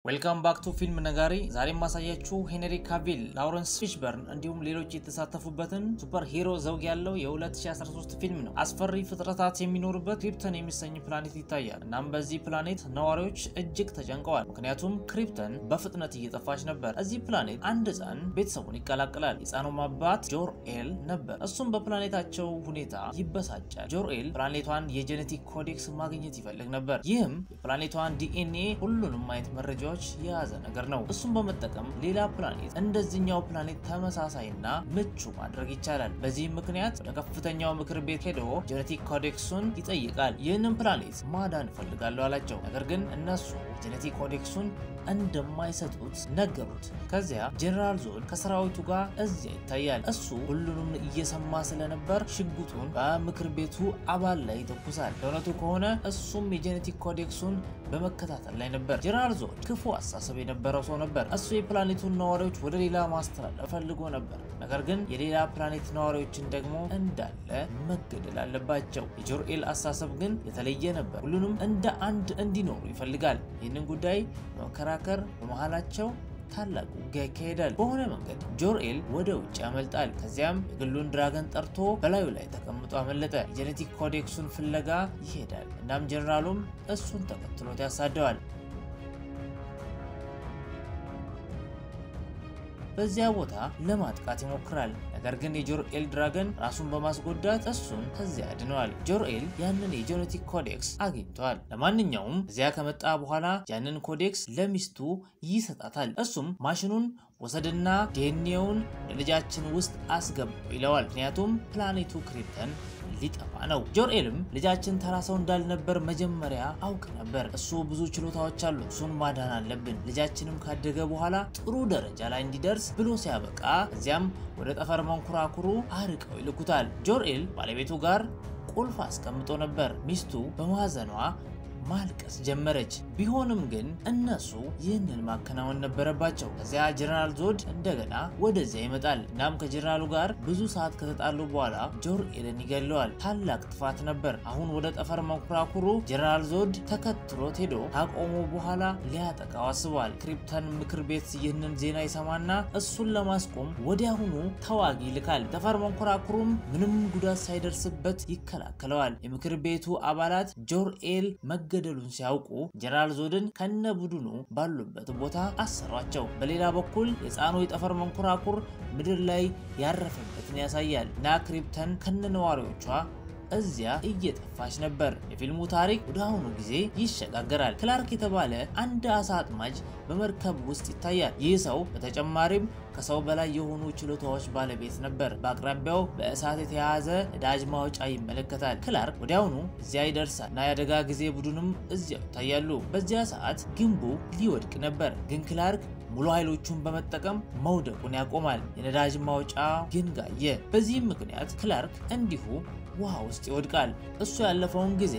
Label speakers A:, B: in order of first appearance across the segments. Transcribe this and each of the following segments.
A: ዌልካም ባክ ቱ ፊልም ነጋሪ። ዛሬ የማሳያችሁ ሄንሪ ካቪል፣ ላውረንስ ፊሽበርን እንዲሁም ሌሎች የተሳተፉበትን ሱፐር ሂሮ ዘውግ ያለው የ2013 ፊልም ነው። አስፈሪ ፍጥረታት የሚኖሩበት ክሪፕተን የሚሰኝ ፕላኔት ይታያል። እናም በዚህ ፕላኔት ነዋሪዎች እጅግ ተጨንቀዋል። ምክንያቱም ክሪፕተን በፍጥነት እየጠፋች ነበር። እዚህ ፕላኔት አንድ ሕፃን ቤተሰቡን ይቀላቀላል። የሕፃኑም አባት ጆርኤል ነበር። እሱም በፕላኔታቸው ሁኔታ ይበሳጫል። ጆርኤል ፕላኔቷን የጄኔቲክ ኮዴክስ ማግኘት ይፈልግ ነበር። ይህም የፕላኔቷን ዲኤንኤ ሁሉንም አይነት መረጃ የያዘ ነገር ነው። እሱም በመጠቀም ሌላ ፕላኔት እንደዚህኛው ፕላኔት ተመሳሳይና ምቹ ማድረግ ይቻላል። በዚህም ምክንያት ወደ ከፍተኛው ምክር ቤት ሄዶ ጄኔቲክ ኮዴክሱን ይጠይቃል። ይህንን ፕላኔት ማዳን እፈልጋለሁ አላቸው። ነገር ግን እነሱ ጄኔቲክ ኮዴክሱን እንደማይሰጡት ነገሩት። ከዚያ ጄኔራል ዞን ከሰራዊቱ ጋር እዚያ ይታያል። እሱ ሁሉንም እየሰማ ስለነበር ሽጉጡን በምክር ቤቱ አባል ላይ ይተኩሳል። ለእውነቱ ከሆነ እሱም የጄኔቲክ ኮዴክሱን በመከታተል ላይ ነበር። ጄኔራል ዞን ክፉ አስተሳሰብ የነበረው ሰው ነበር። እሱ የፕላኔቱን ነዋሪዎች ወደ ሌላ ማስተላለፍ ፈልጎ ነበር። ነገር ግን የሌላ ፕላኔት ነዋሪዎችን ደግሞ እንዳለ መገደል አለባቸው። የጆርኤል አስተሳሰብ ግን የተለየ ነበር። ሁሉንም እንደ አንድ እንዲኖሩ ይፈልጋል። ይህንን ጉዳይ በመከራከር በመሃላቸው ታላቅ ውጊያ ይካሄዳል። በሆነ መንገድ ጆርኤል ወደ ውጭ ያመልጣል። ከዚያም የግሉን ድራገን ጠርቶ በላዩ ላይ ተቀምጦ አመለጠ። የጄኔቲክ ኮዴክሱን ፍለጋ ይሄዳል። እናም ጀኔራሉም እሱን ተከትሎት ያሳደዋል። በዚያ ቦታ ለማጥቃት ይሞክራል። ነገር ግን የጆርኤል ድራገን ራሱን በማስጎዳት እሱን ከዚያ ያድነዋል። ጆርኤል ያንን የጄኔቲክ ኮዴክስ አግኝቷል። ለማንኛውም እዚያ ከመጣ በኋላ ያንን ኮዴክስ ለሚስቱ ይሰጣታል። እሱም ማሽኑን ወሰድና ዲኤንኤውን ለልጃችን ውስጥ አስገባው ይለዋል። ምክንያቱም ፕላኔቱ ክሪፕተን ሊጠፋ ነው። ጆርኤልም ልጃችን ተራ ሰው እንዳልነበር መጀመሪያ አውቅ ነበር። እሱ ብዙ ችሎታዎች አሉት፣ እሱን ማዳን አለብን። ልጃችንም ካደገ በኋላ ጥሩ ደረጃ ላይ እንዲደርስ ብሎ ሲያበቃ እዚያም ወደ ጠፈር መንኮራኩሩ አርቀው ይልኩታል። ጆርኤል ባለቤቱ ጋር ቁልፍ አስቀምጦ ነበር። ሚስቱ በማዘኗ ማልቀስ ጀመረች። ቢሆንም ግን እነሱ ይህንን ማከናወን ነበረባቸው። ከዚያ ጀነራል ዞድ እንደገና ወደዚያ ይመጣል። እናም ከጀነራሉ ጋር ብዙ ሰዓት ከተጣሉ በኋላ ጆርኤልን ይገለዋል። ታላቅ ጥፋት ነበር። አሁን ወደ ጠፈር መንኮራኩሩ ጀነራል ዞድ ተከትሎት ሄዶ ካቆሙ በኋላ ሊያጠቃው አስበዋል። ክሪፕተን ምክር ቤት ይህንን ዜና ይሰማና እሱን ለማስቆም ወዲያውኑ ተዋጊ ይልካል። ጠፈር መንኮራኩሩም ምንም ጉዳት ሳይደርስበት ይከላከለዋል። የምክር ቤቱ አባላት ጆርኤል መገደሉን ሲያውቁ ጀነራል ዞድን ከነ ቡድኑ ባሉበት ቦታ አሰሯቸው። በሌላ በኩል የሕፃኑ የጠፈር መንኮራኩር ምድር ላይ ያረፈበትን ያሳያል እና ክሪፕተን ከነ ነዋሪዎቿ እዚያ እየጠፋች ነበር። የፊልሙ ታሪክ ወደ አሁኑ ጊዜ ይሸጋገራል። ክላርክ የተባለ አንድ አሳ አጥማጅ በመርከብ ውስጥ ይታያል። ይህ ሰው በተጨማሪም ከሰው በላይ የሆኑ ችሎታዎች ባለቤት ነበር። በአቅራቢያው በእሳት የተያያዘ ነዳጅ ማውጫ ይመለከታል። ክላርክ ወዲያውኑ እዚያ ይደርሳል እና የአደጋ ጊዜ ቡድንም እዚያው ይታያሉ። በዚያ ሰዓት ግንቡ ሊወድቅ ነበር፣ ግን ክላርክ ሙሉ ኃይሎቹን በመጠቀም መውደቁን ያቆማል። የነዳጅ ማውጫ ግን ጋየ። በዚህም ምክንያት ክላርክ እንዲሁ ውሃ ውስጥ ይወድቃል። እሱ ያለፈውን ጊዜ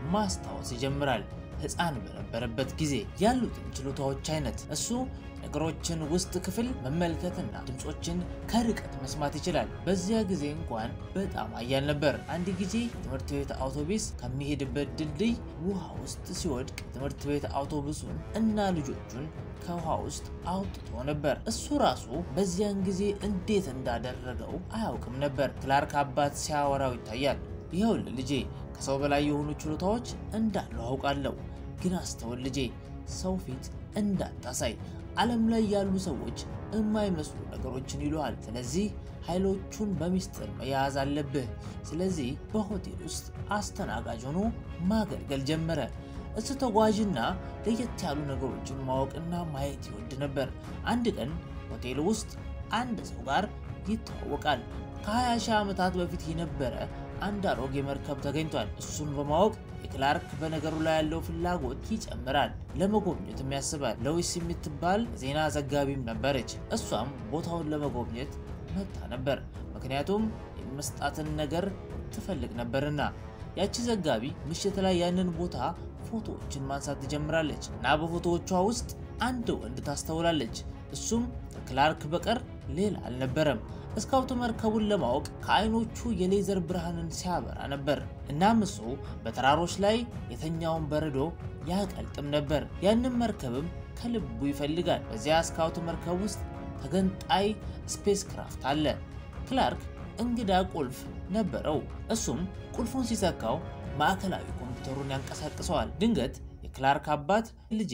A: ማስታወስ ይጀምራል። ሕፃን በነበረበት ጊዜ ያሉትን ችሎታዎች አይነት እሱ ነገሮችን ውስጥ ክፍል መመልከትና ድምፆችን ከርቀት መስማት ይችላል። በዚያ ጊዜ እንኳን በጣም አያል ነበር። አንድ ጊዜ የትምህርት ቤት አውቶቡስ ከሚሄድበት ድልድይ ውሃ ውስጥ ሲወድቅ ትምህርት ቤት አውቶቡሱን እና ልጆቹን ከውሃ ውስጥ አውጥቶ ነበር። እሱ ራሱ በዚያን ጊዜ እንዴት እንዳደረገው አያውቅም ነበር። ክላርክ አባት ሲያወራው ይታያል። ይኸውልህ ልጄ ከሰው በላይ የሆኑ ችሎታዎች እንዳሉ አውቃለሁ፣ ግን አስተውል ልጄ፣ ሰው ፊት እንዳታሳይ። ዓለም ላይ ያሉ ሰዎች የማይመስሉ ነገሮችን ይሉሃል። ስለዚህ ኃይሎቹን በሚስጥር መያዝ አለብህ። ስለዚህ በሆቴል ውስጥ አስተናጋጅ ሆኖ ማገልገል ጀመረ። እሱ ተጓዥና ለየት ያሉ ነገሮችን ማወቅና ማየት ይወድ ነበር። አንድ ቀን ሆቴል ውስጥ አንድ ሰው ጋር ይተዋወቃል። ከ20 ሺህ ዓመታት በፊት የነበረ አንድ አሮጌ መርከብ ተገኝቷል። እሱን በማወቅ የክላርክ በነገሩ ላይ ያለው ፍላጎት ይጨምራል። ለመጎብኘትም ያስባል። ሎዊስ የምትባል ዜና ዘጋቢም ነበረች። እሷም ቦታውን ለመጎብኘት መጣ ነበር፣ ምክንያቱም የመስጣትን ነገር ትፈልግ ነበርና። ያቺ ዘጋቢ ምሽት ላይ ያንን ቦታ ፎቶዎችን ማንሳት ትጀምራለች እና በፎቶዎቿ ውስጥ አንድ ወንድ ታስተውላለች። እሱም ከክላርክ በቀር ሌላ አልነበረም። ስካውቱ መርከቡን ለማወቅ ከአይኖቹ የሌዘር ብርሃንን ሲያበራ ነበር። እናም እሱ በተራሮች ላይ የተኛውን በረዶ ያቀልጥም ነበር። ያንን መርከብም ከልቡ ይፈልጋል። በዚያ ስካውት መርከብ ውስጥ ተገንጣይ ስፔስ ክራፍት አለ። ክላርክ እንግዳ ቁልፍ ነበረው። እሱም ቁልፉን ሲሰካው ማዕከላዊ ኮምፒውተሩን ያንቀሳቅሰዋል። ድንገት የክላርክ አባት ልጄ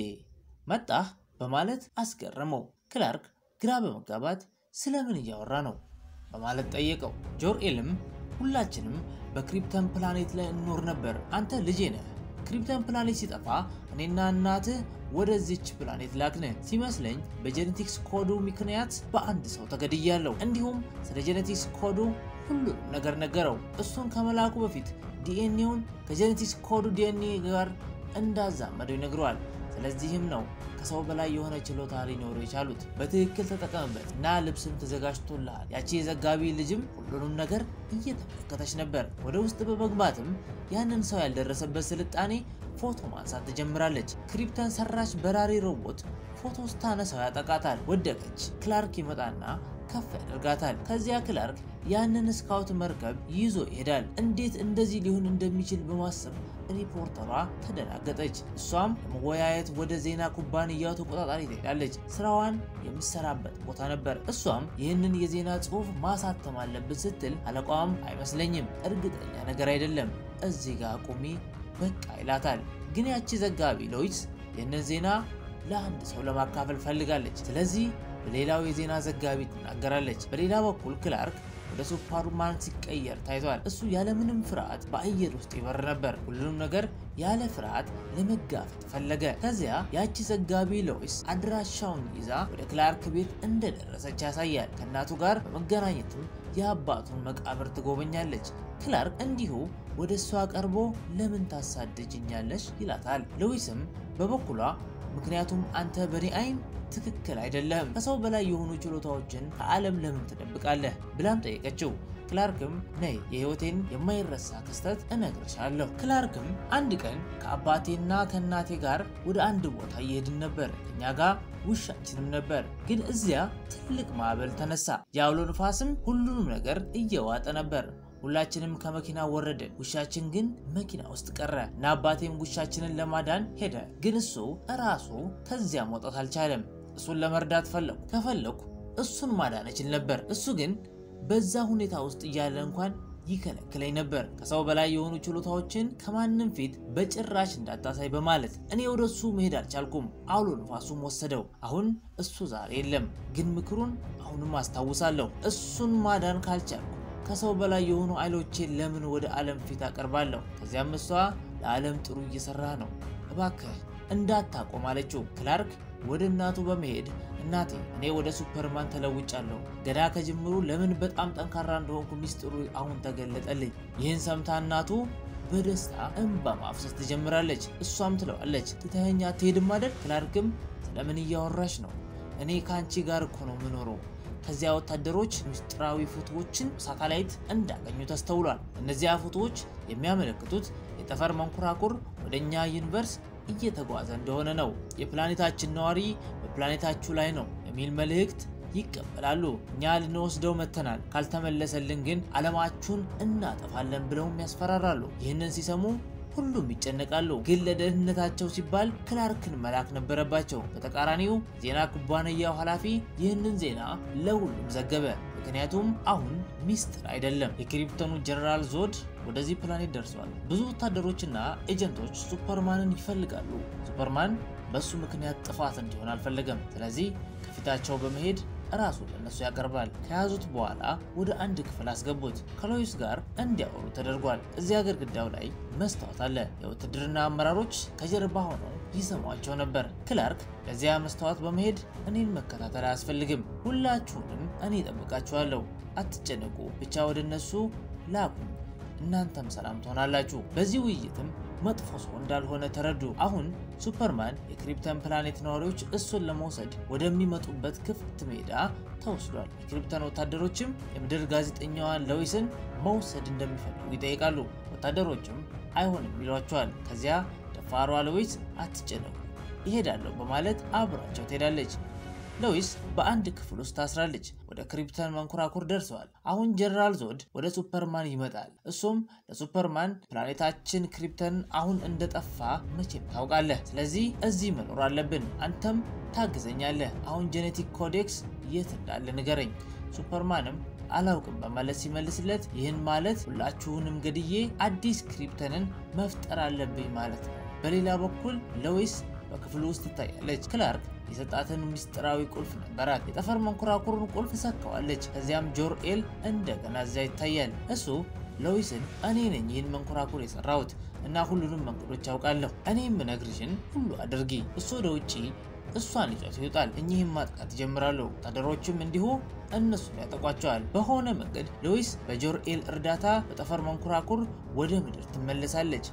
A: መጣህ በማለት አስገረመው። ክላርክ ግራ በመጋባት ስለምን እያወራ ነው በማለት ጠየቀው። ጆርኤልም ሁላችንም በክሪፕተን ፕላኔት ላይ እንኖር ነበር። አንተ ልጄ ነህ። ክሪፕተን ፕላኔት ሲጠፋ እኔና እናትህ ወደዚች ፕላኔት ላክን። ሲመስለኝ በጄኔቲክስ ኮዱ ምክንያት በአንድ ሰው ተገድያለሁ። እንዲሁም ስለ ጄኔቲክስ ኮዱ ሁሉንም ነገር ነገረው። እሱን ከመላኩ በፊት ዲኤንኤውን ከጄኔቲክስ ኮዱ ዲኤንኤ ጋር እንዳዛመደው ይነግረዋል። ስለዚህም ነው ከሰው በላይ የሆነ ችሎታ ሊኖሩ የቻሉት። በትክክል ተጠቀምበት እና ልብስም ተዘጋጅቶልሃል። ያቺ የዘጋቢ ልጅም ሁሉንም ነገር እየተመለከተች ነበር። ወደ ውስጥ በመግባትም ያንን ሰው ያልደረሰበት ስልጣኔ ፎቶ ማንሳት ትጀምራለች። ክሪፕተን ሰራሽ በራሪ ሮቦት ፎቶ ስታነሳው ያጠቃታል። ወደቀች። ክላርክ ይመጣና ከፍ ያደርጋታል። ከዚያ ክላርክ ያንን ስካውት መርከብ ይዞ ይሄዳል። እንዴት እንደዚህ ሊሆን እንደሚችል በማሰብ ሪፖርተሯ ተደናገጠች። እሷም ለመወያየት ወደ ዜና ኩባንያው ተቆጣጣሪ ትሄዳለች። ስራዋን የምትሰራበት ቦታ ነበር። እሷም ይህንን የዜና ጽሑፍ ማሳተም አለብን ስትል አለቃዋም አይመስለኝም፣ እርግጠኛ ነገር አይደለም፣ እዚህ ጋር ቁሚ በቃ ይላታል። ግን ያቺ ዘጋቢ ሎይስ ይህንን ዜና ለአንድ ሰው ለማካፈል ፈልጋለች። ስለዚህ በሌላው የዜና ዘጋቢ ትናገራለች። በሌላ በኩል ክላርክ ወደ ሱፐርማን ሲቀየር ታይቷል። እሱ ያለምንም ፍርሃት በአየር ውስጥ ይበር ነበር። ሁሉንም ነገር ያለ ፍርሃት ለመጋፈጥ ፈለገ። ከዚያ ያቺ ዘጋቢ ሎይስ አድራሻውን ይዛ ወደ ክላርክ ቤት እንደደረሰች ያሳያል። ከእናቱ ጋር በመገናኘትም የአባቱን መቃብር ትጎበኛለች። ክላርክ እንዲሁ ወደ እሷ ቀርቦ ለምን ታሳድጅኛለሽ ይላታል። ሎይስም በበኩሏ ምክንያቱም አንተ በኔ አይን ትክክል አይደለም፣ ከሰው በላይ የሆኑ ችሎታዎችን ከዓለም ለምን ትደብቃለህ ብላም ጠየቀችው። ክላርክም ነይ የህይወቴን የማይረሳ ክስተት እነግርሻለሁ። ክላርክም አንድ ቀን ከአባቴና ከእናቴ ጋር ወደ አንድ ቦታ እየሄድን ነበር። እኛ ጋር ውሻችንም ነበር። ግን እዚያ ትልቅ ማዕበል ተነሳ። የአውሎ ንፋስም ሁሉንም ነገር እየዋጠ ነበር። ሁላችንም ከመኪና ወረድን። ውሻችን ግን መኪና ውስጥ ቀረ እና አባቴም ውሻችንን ለማዳን ሄደ። ግን እሱ እራሱ ከዚያ መውጣት አልቻለም። እሱን ለመርዳት ፈለኩ። ከፈለኩ እሱን ማዳን እችል ነበር። እሱ ግን በዛ ሁኔታ ውስጥ እያለ እንኳን ይከለክለኝ ነበር። ከሰው በላይ የሆኑ ችሎታዎችን ከማንም ፊት በጭራሽ እንዳታሳይ በማለት እኔ ወደ እሱ መሄድ አልቻልኩም። አውሎ ንፋሱም ወሰደው። አሁን እሱ ዛሬ የለም። ግን ምክሩን አሁንም አስታውሳለሁ። እሱን ማዳን ካልቻልኩ ከሰው በላይ የሆኑ ኃይሎቼን ለምን ወደ ዓለም ፊት አቀርባለሁ? ከዚያም እሷ ለዓለም ጥሩ እየሰራ ነው፣ እባክህ እንዳታቆም አለችው። ክላርክ ወደ እናቱ በመሄድ እናቴ እኔ ወደ ሱፐርማን ተለውጫለሁ። ገና ከጅምሩ ለምን በጣም ጠንካራ እንደሆንኩ ሚስጥሩ አሁን ተገለጠልኝ። ይህን ሰምታ እናቱ በደስታ እንባ ማፍሰስ ትጀምራለች። እሷም ትለዋለች ትተኸኝ አትሄድም አይደል? ክላርክም ስለምን እያወራሽ ነው? እኔ ከአንቺ ጋር እኮ ነው የምኖረው። ከዚያ ወታደሮች ምስጢራዊ ፎቶዎችን ሳተላይት እንዳገኙ ተስተውሏል። እነዚያ ፎቶዎች የሚያመለክቱት የጠፈር መንኮራኩር ወደ እኛ ዩኒቨርስ እየተጓዘ እንደሆነ ነው። የፕላኔታችን ነዋሪ በፕላኔታችሁ ላይ ነው የሚል መልእክት ይቀበላሉ። እኛ ልንወስደው መተናል፣ ካልተመለሰልን ግን ዓለማችሁን እናጠፋለን ብለውም ያስፈራራሉ። ይህንን ሲሰሙ ሁሉም ይጨነቃሉ። ግን ለደህንነታቸው ሲባል ክላርክን መላክ ነበረባቸው። በተቃራኒው ዜና ኩባንያው ኃላፊ ይህንን ዜና ለሁሉም ዘገበ። ምክንያቱም አሁን ሚስጥር አይደለም። የክሪፕተኑ ጀነራል ዞድ ወደዚህ ፕላኔት ደርሷል። ብዙ ወታደሮችና ኤጀንቶች ሱፐርማንን ይፈልጋሉ። ሱፐርማን በሱ ምክንያት ጥፋት እንዲሆን አልፈለገም። ስለዚህ ከፊታቸው በመሄድ ራሱ ለነሱ ያቀርባል። ከያዙት በኋላ ወደ አንድ ክፍል አስገቡት። ከሎይስ ጋር እንዲያወሩ ተደርጓል። እዚያ ግድግዳው ላይ መስታወት አለ። የውትድርና አመራሮች ከጀርባ ሆነው ይሰሟቸው ነበር። ክላርክ ለዚያ መስታወት በመሄድ እኔን መከታተል አያስፈልግም፣ ሁላችሁንም እኔ እጠብቃችኋለሁ፣ አትጨነቁ፣ ብቻ ወደ እነሱ ላኩኝ፣ እናንተም ሰላም ትሆናላችሁ። በዚህ ውይይትም መጥፎ ሰው እንዳልሆነ ተረዱ። አሁን ሱፐርማን የክሪፕተን ፕላኔት ነዋሪዎች እሱን ለመውሰድ ወደሚመጡበት ክፍት ሜዳ ተወስዷል። የክሪፕተን ወታደሮችም የምድር ጋዜጠኛዋን ሎይስን መውሰድ እንደሚፈልጉ ይጠይቃሉ። ወታደሮችም አይሆንም ይሏቸዋል። ከዚያ ደፋሯ ሎይስ አትጨነቁ ይሄዳለሁ በማለት አብራቸው ትሄዳለች። ሎይስ በአንድ ክፍል ውስጥ ታስራለች። ወደ ክሪፕተን መንኮራኩር ደርሰዋል። አሁን ጀነራል ዞድ ወደ ሱፐርማን ይመጣል። እሱም ለሱፐርማን ፕላኔታችን ክሪፕተን አሁን እንደጠፋ መቼም ታውቃለህ። ስለዚህ እዚህ መኖር አለብን። አንተም ታግዘኛለህ። አሁን ጄኔቲክ ኮዴክስ የት እንዳለ ንገረኝ። ሱፐርማንም አላውቅም በማለት ሲመልስለት ይህን ማለት ሁላችሁንም ገድዬ አዲስ ክሪፕተንን መፍጠር አለብኝ ማለት ነው። በሌላ በኩል ሎዊስ በክፍሉ ውስጥ ትታያለች። ክላርክ የሰጣትን ምስጢራዊ ቁልፍ ነበራት። የጠፈር መንኮራኩሩን ቁልፍ ሰካዋለች። ከዚያም ጆርኤል እንደገና እዚያ ይታያል። እሱ ሎዊስን እኔ ነኝ ይህን መንኮራኩር የሰራሁት እና ሁሉንም መንገዶች አውቃለሁ። እኔ የምነግርሽን ሁሉ አድርጊ። እሱ ወደ ውጪ እሷን ይዟት ይወጣል። እኚህም ማጥቃት ይጀምራሉ። ወታደሮችም እንዲሁ እነሱን ያጠቋቸዋል። በሆነ መንገድ ሎዊስ በጆርኤል እርዳታ በጠፈር መንኮራኩር ወደ ምድር ትመለሳለች።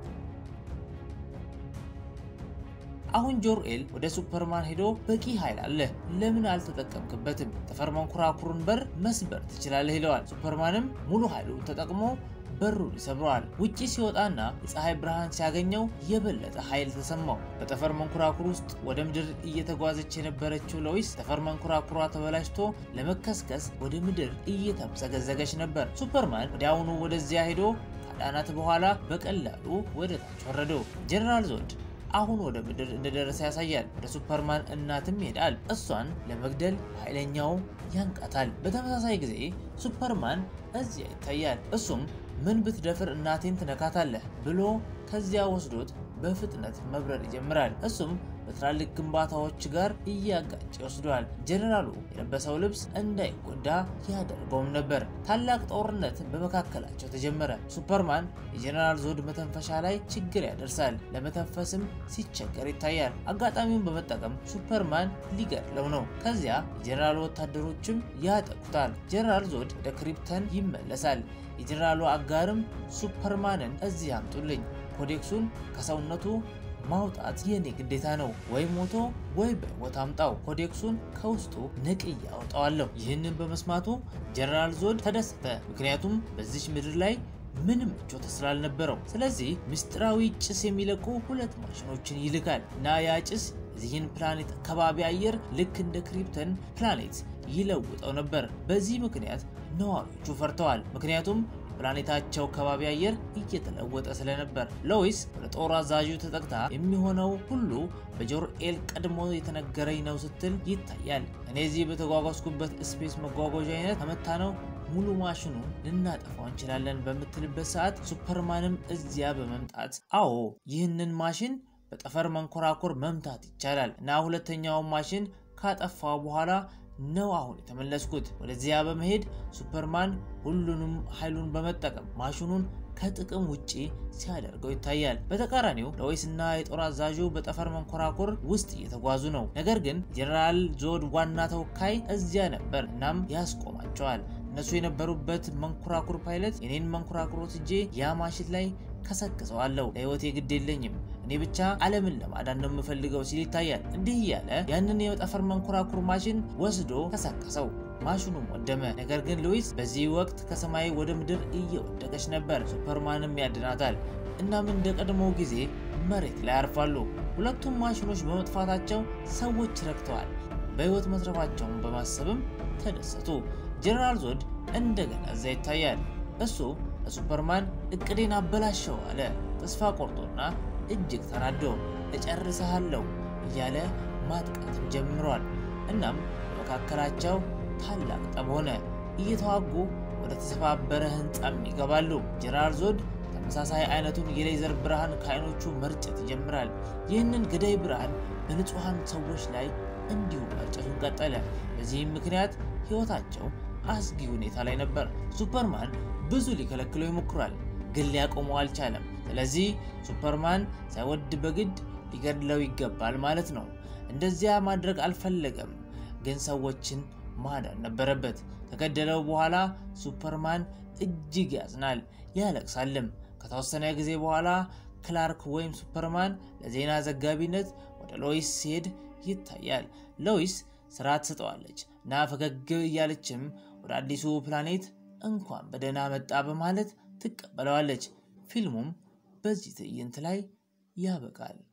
A: አሁን ጆርኤል ወደ ሱፐርማን ሄዶ በቂ ኃይል አለ፣ ለምን አልተጠቀምክበትም? ጠፈር መንኮራኩሩን በር መስበር ትችላለህ ይለዋል። ሱፐርማንም ሙሉ ኃይሉን ተጠቅሞ በሩን ይሰብረዋል። ውጪ ሲወጣና የፀሐይ ብርሃን ሲያገኘው የበለጠ ኃይል ተሰማው። በጠፈር መንኮራኩር ውስጥ ወደ ምድር እየተጓዘች የነበረችው ሎዊስ ጠፈር መንኮራኩሯ ተበላሽቶ ለመከስከስ ወደ ምድር እየተምዘገዘገች ነበር። ሱፐርማን ወዲያውኑ ወደዚያ ሄዶ ካዳናት በኋላ በቀላሉ ወደ ታች ወረደው። ጀነራል ዞድ አሁን ወደ ምድር እንደደረሰ ያሳያል። ወደ ሱፐርማን እናትም ይሄዳል። እሷን ለመግደል ኃይለኛው ያንቃታል። በተመሳሳይ ጊዜ ሱፐርማን እዚያ ይታያል። እሱም ምን ብትደፍር እናቴን ትነካታለህ ብሎ ከዚያ ወስዶት በፍጥነት መብረር ይጀምራል። እሱም በትላልቅ ግንባታዎች ጋር እያጋጨ ይወስደዋል። ጀኔራሉ የለበሰው ልብስ እንዳይጎዳ ያደርገውም ነበር። ታላቅ ጦርነት በመካከላቸው ተጀመረ። ሱፐርማን የጀኔራል ዞድ መተንፈሻ ላይ ችግር ያደርሳል። ለመተንፈስም ሲቸገር ይታያል። አጋጣሚውን በመጠቀም ሱፐርማን ሊገድለው ነው። ከዚያ የጀኔራሉ ወታደሮችም ያጠቁታል። ጀኔራል ዞድ ወደ ክሪፕተን ይመለሳል። የጀኔራሉ አጋርም ሱፐርማንን እዚህ አምጡልኝ፣ ኮዴክሱን ከሰውነቱ ማውጣት የኔ ግዴታ ነው። ወይ ሞቶ ወይ በሕይወት አምጣው። ኮዴክሱን ከውስጡ ነቅዬ አውጣዋለሁ። ይህንን በመስማቱ ጀነራል ዞድ ተደሰተ። ምክንያቱም በዚች ምድር ላይ ምንም ምቾት ስላልነበረው። ስለዚህ ምስጢራዊ ጭስ የሚለቁ ሁለት ማሽኖችን ይልካል እና ያ ጭስ የዚህን ፕላኔት ከባቢ አየር ልክ እንደ ክሪፕተን ፕላኔት ይለውጠው ነበር። በዚህ ምክንያት ነዋሪዎቹ ፈርተዋል። ምክንያቱም ፕላኔታቸው ከባቢ አየር እየተለወጠ ስለነበር። ሎዊስ ወደ ጦር አዛዡ ተጠቅታ የሚሆነው ሁሉ በጆርኤል ቀድሞ የተነገረኝ ነው ስትል ይታያል። እኔ እዚህ በተጓጓዝኩበት ስፔስ መጓጓዣ አይነት ከመታ ነው ሙሉ ማሽኑን ልናጠፋው እንችላለን በምትልበት ሰዓት ሱፐርማንም እዚያ በመምጣት አዎ ይህንን ማሽን በጠፈር መንኮራኩር መምታት ይቻላል እና ሁለተኛውን ማሽን ካጠፋው በኋላ ነው አሁን የተመለስኩት። ወደዚያ በመሄድ ሱፐርማን ሁሉንም ኃይሉን በመጠቀም ማሽኑን ከጥቅም ውጪ ሲያደርገው ይታያል። በተቃራኒው ሎዊስ እና የጦር አዛዡ በጠፈር መንኮራኩር ውስጥ እየተጓዙ ነው። ነገር ግን ጀነራል ዞድ ዋና ተወካይ እዚያ ነበር። እናም ያስቆማቸዋል። እነሱ የነበሩበት መንኮራኩር ፓይለት የኔን መንኮራኩሮት እጄ ያ ማሽን ላይ ከሰክሰዋለሁ። ለህይወቴ ግድ የለኝም እኔ ብቻ ዓለምን ለማዳን ነው የምፈልገው ሲል ይታያል። እንዲህ እያለ ያንን የጠፈር መንኮራኩር ማሽን ወስዶ ከሰከሰው። ማሽኑም ወደመ። ነገር ግን ሉዊስ በዚህ ወቅት ከሰማይ ወደ ምድር እየወደቀች ነበር። ሱፐርማንም ያድናታል። እናም እንደ ቀድሞው ጊዜ መሬት ላይ ያርፋሉ። ሁለቱም ማሽኖች በመጥፋታቸው ሰዎች ረክተዋል። በህይወት መትረፋቸውን በማሰብም ተደሰቱ። ጀነራል ዞድ እንደገና እዛ ይታያል። እሱ ለሱፐርማን እቅዴን አበላሸው አለ። ተስፋ ቆርጦና እጅግ ተናዶ እጨርሰሃለሁ እያለ ማጥቃትም ጀምሯል። እናም በመካከላቸው ታላቅ ጠብ ሆነ። እየተዋጉ ወደ ተሰባበረ ህንፃም ይገባሉ። ጀነራል ዞድ ተመሳሳይ አይነቱን የሌዘር ብርሃን ከአይኖቹ መርጨት ይጀምራል። ይህንን ገዳይ ብርሃን በንጹሐን ሰዎች ላይ እንዲሁ መርጨቱን ቀጠለ። በዚህም ምክንያት ህይወታቸው አስጊ ሁኔታ ላይ ነበር። ሱፐርማን ብዙ ሊከለክለው ይሞክራል፣ ግን ሊያቆመው አልቻለም። ስለዚህ ሱፐርማን ሳይወድ በግድ ሊገድለው ይገባል ማለት ነው። እንደዚያ ማድረግ አልፈለገም፣ ግን ሰዎችን ማዳን ነበረበት። ከገደለው በኋላ ሱፐርማን እጅግ ያዝናል፣ ያለቅሳልም። ከተወሰነ ጊዜ በኋላ ክላርክ ወይም ሱፐርማን ለዜና ዘጋቢነት ወደ ሎይስ ሲሄድ ይታያል። ሎይስ ስራ ትሰጠዋለች እና ፈገግ እያለችም ወደ አዲሱ ፕላኔት እንኳን በደህና መጣ በማለት ትቀበለዋለች። ፊልሙም በዚህ ትዕይንት ላይ ያበቃል።